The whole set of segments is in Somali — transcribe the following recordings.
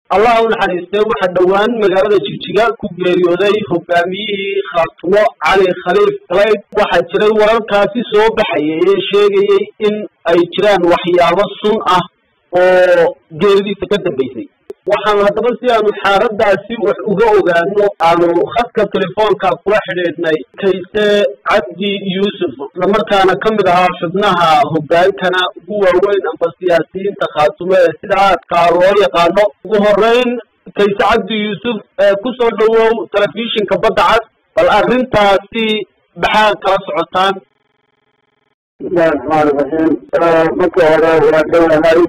allah u naxariistay waxaa dhowaan magaalada jigjiga ku geeriyooday hogaamiyihii khaatumo cali khaliif kaleyd waxaa jiray wararkaasi soo baxayay ee sheegayey in ay jiraan waxyaabo sun ah oo geeridiisa ka dambaysay waxaan haddaba si aanu xaaladaasi wax uga ogaano aanu khadka telefoonka kula xidhiidhnay kayse cabdi yuusuf islamarkaana ka mid ahaa xubnaha hogaankana ugu waaweyn amba siyaasiyiinta khaatumo ee sida aadkaa loo yaqaano ugu horeyn kayse cabdi yuusuf kusoo dhowow telefishinka badda cad bal arrintaasi maxaa kala socotaan bismillahi raxmaani raxiim marka hore waa dhowahay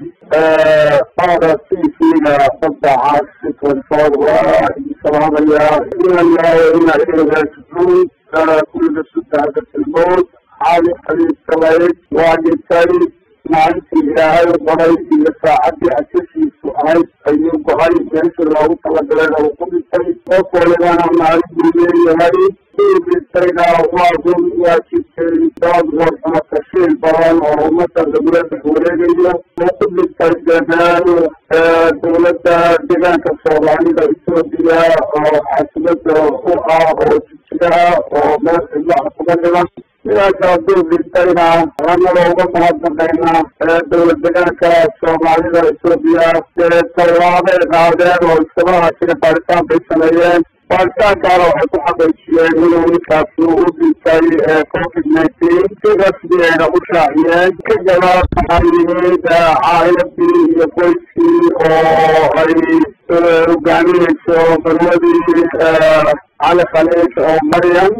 qaada tv-ga badda cas twenty-four waa idin salaamayaa ina lillahi wa ina ilayhi raajicuun kulliga sutaada tilmood cali khaliif kaleyd waa dhintay maalintii ilaahay baray iyo saacadii asasiisu ahayd ayuu gohay meesha loogu talagalay uu ku dhintay qof walibana maalin buu leeyahay uu dhintayna waa run waa jirtay dood warxuma tashiil badan oo ummadda lagula dhex wareegayo uu ku dhintay dadaal dowladda deegaanka soomaalida etoobiya oo caasimada u ah oo jijiga oo meel cidlaha kuga dhiman sidaas hadduu dhintayna annaga uga mahadnaqaynaa dowlad deegaanka soomaalida etoobiya dee tallaabay qaadeen oo iskamahaasina baaritaan bay sameeyeen baaritaankaana waxay ku xaqiijiyeen inuu ninkaasi u dhintay covid nineteen si rasmiyeena u shaaciyeen ka gadaal waxaa yimid caa'iladii iyo qoyskii oo ay hogaaminayso balwadii cali khaliif oo maryam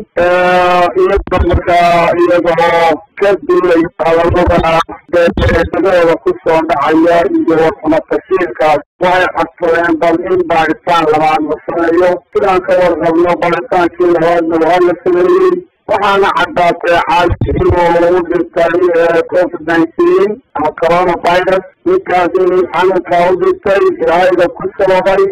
iyagoo markaa iyagoo ka duulay hadalada degooda kusoo dhacaya iyo warxuma tashiirkaas waxay codsadeen bal in baaritaan labaad la sameeyo sidaan ka warqabno baaritaankii labaadna waa la sameeyey waxaana caddaatay caali inuu u dhintay covid nineteen ama coronavirus ninkaas inuu xanuunkaa u dhintay ilaahayga ku sababay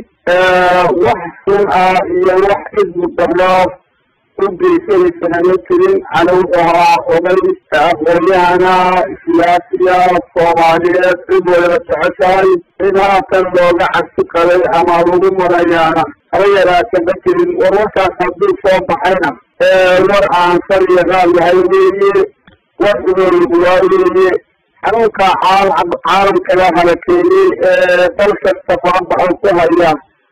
wax sun ah iyo wax idmu darro u geysanaysana ma jirin canuw ahaa oday aqoonyahana siyaasiya soomaaliyeed cid waliba jeceshahay in haatan looga cabsi qabay ama lagu marayaana haba yaraata ma jirin war warkaas hadduu soo baxayna war aan sar iyo raal yahay weeye war ugooligu waa weeye xanuunka caalamkaga halakeeyey ee dal kasta farabaxo ku haya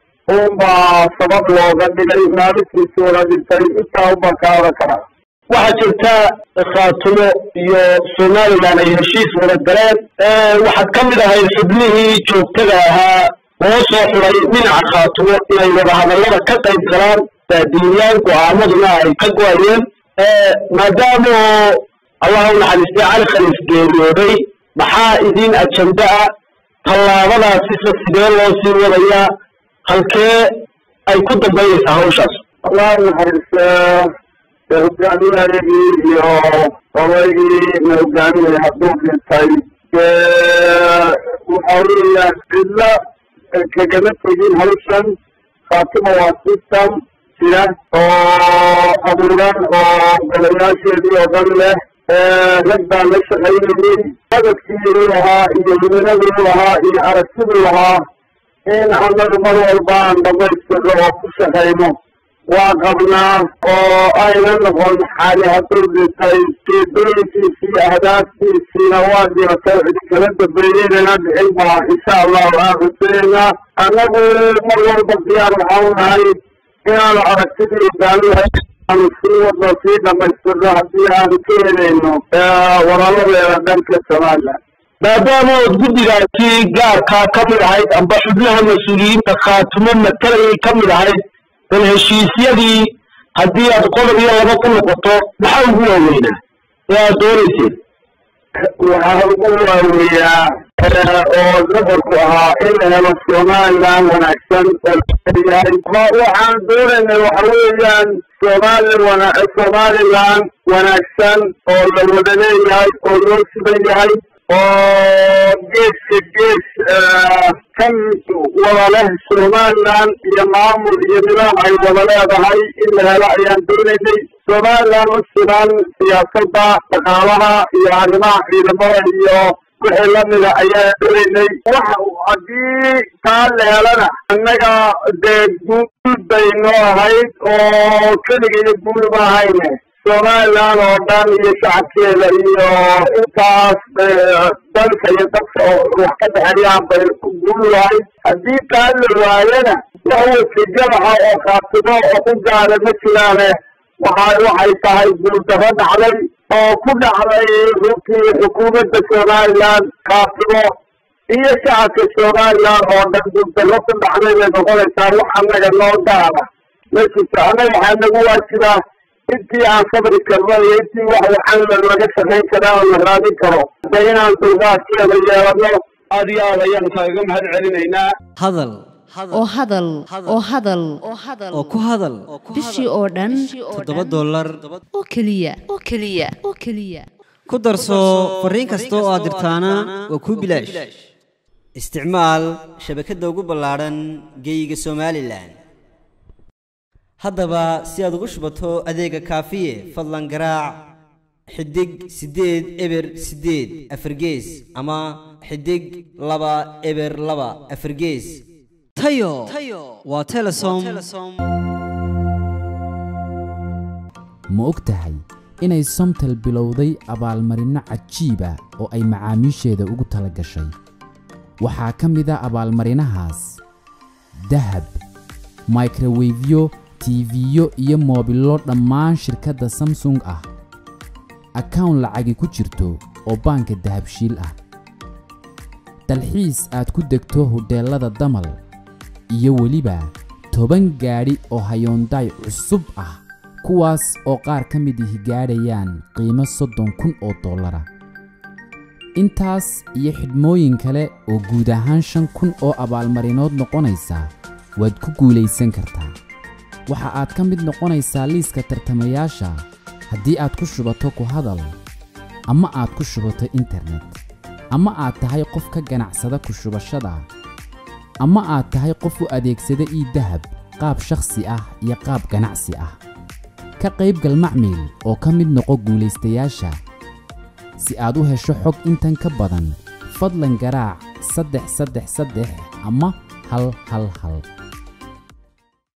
unbaa sabab looga dhigay maalintiisi wada dhintay intaa unbaa ka oran karaa waxaa jirta khaatumo iyo somalilan ay heshiis wada galeen waxaad ka mid ahayd xubnihii joogtada ahaa loo soo xuray dhinaca khaatumo inay wadahadallada ka qayb galaan baadiiyaan go-aamaduna ay ka go-ayeen maadaama allah u naxariistay cali khaliif geeriyooday maxaa idin ajenda ah tallaabadaasisa sidee loo sii wadayaa halkee ay ku dambaynaysaa hawshaas allah naxariista hogaamiyahayagii iyo odaygii na hogaaminaya hadduu dhintay waxa weeyaan cidla kagama tegin hawshan khaatimo waa system jira oo abuuran oo golayaasheedii oo dhan leh rag baa la shaqaynayay hadafkii u lahaa iyo himinadii u lahaa iyo aragtidii lahaa in annagu mar walba aan dhamaystirno oo ku shaqayno waa qabnaa oo ayna noqon xaali hadduu dhintay jeedooyinkiisii ahdaaftiisiina waa dhiratay cidi kala dambeeyeynana dhicin baa insha allahu aan rajaynaa annagu mar walba diyaar waxaan nahay inaanu aragtidii hogaamiyahay aanu sii wadno sii dhamaystirno haddii aanu ka helayno walaaladeeda dhanka somalilan maadaama ood guddigaasi gaarkaa ka mid ahayd amba xubnaha mas-uuliyiinta khaatumo matalayay ka mid ahayd bal heshiisyadii haddii aad qodob iyo laba ku noqoto maxaa ugu waaweynaa ee aad doonayseen waxaa ugu waaweeyaa oo nafarku ahaa in la helo somalilan wanaagsan ooyahay waxaan doonaynay waxa weeyaan somali wana somalilan wanaagsan oo la wada leeyahay oo loo siban yahay oo geeska gees kan wada leh somalilan iyo maamul iyo nidaam ay wada leedahay in la helo ayaan doonaynay somalilan u siban siyaasadda dhaqaalaha iyo arrimaha ciidamada iyo wixii lamida ayaan dhoweynay waxa haddii taa la helana annaga dee guul bay noo ahayd oo keligeeda guul ma ahayne somaliland oo dhan iyo shacabkeeda iyo intaas dalka iyo dadka oo wax ka dhexeeyaan bay guul lahayd haddii taa la waayana wax wasiijadaha oo kaatimo oo ku gaara ma jiraane waxa waxay tahay guuldaro dhacday oo ku dhacday runtii xukuumadda somaliland kaatimo iyo shacabka somaliland oo dhan guuldaro ku dhacday bay noqonaysaa wax annaga noo gaara ma jirto annaga waxaa nagu waajibaa intii aan sabri karno iyo intii wax waxaan laga shaqayn karaa oo la raadin karo hadda inaan dulqaadkeeda yeelano aad iyo aad ayaan kaaga mahad celinaynaa hadal oo hadal oo hadal oo ku hadal bishii oo dhan toddoba dollar oo keliya oo keliya oo keliya ku darso fariin kasta oo aad dirtaana waa kuu bilaash isticmaal shabakadda ugu ballaadhan geeyiga somalilan haddaba si aad ugu shubato adeega kaafiye fadlan garaac xidig siddeed eber siddeed afargees ama xidig laba eber laba afargees tayo waa telesom ma og tahay inay somtel bilowday abaalmarinno cajiiba oo ay macaamiisheeda ugu tala gashay waxaa ka mid a abaalmarinahaas dahab microwefyo tiifiyo iyo moobillo dhammaan shirkadda samsung ah akawn lacagi ku jirto oo baanka dahabshiil ah dalxiis aad ku degto hodheellada damal iyo weliba toban gaadhi oo hayoondaay cusub ah kuwaas oo qaar ka mid ihi gaadhayaan qiimo soddon kun oo dollara intaas iyo xidhmooyin kale oo guud ahaan shan kun oo abaalmarinood noqonaysa waad ku guulaysan kartaa waxa aad ka mid noqonaysaa liiska tartamayaasha haddii aad ku shubato ku hadal ama aad ku shubato internet ama aad tahay qof ka ganacsada ku shubashada ama aad tahay qof u adeegsada ii dahab qaab shakhsi ah iyo qaab ganacsi ah ka qaybgal macmiil oo ka mid noqo guulaystayaasha si aad u hesho xog intan ka badan fadlan garaac saddex saddex saddex ama hal hal hal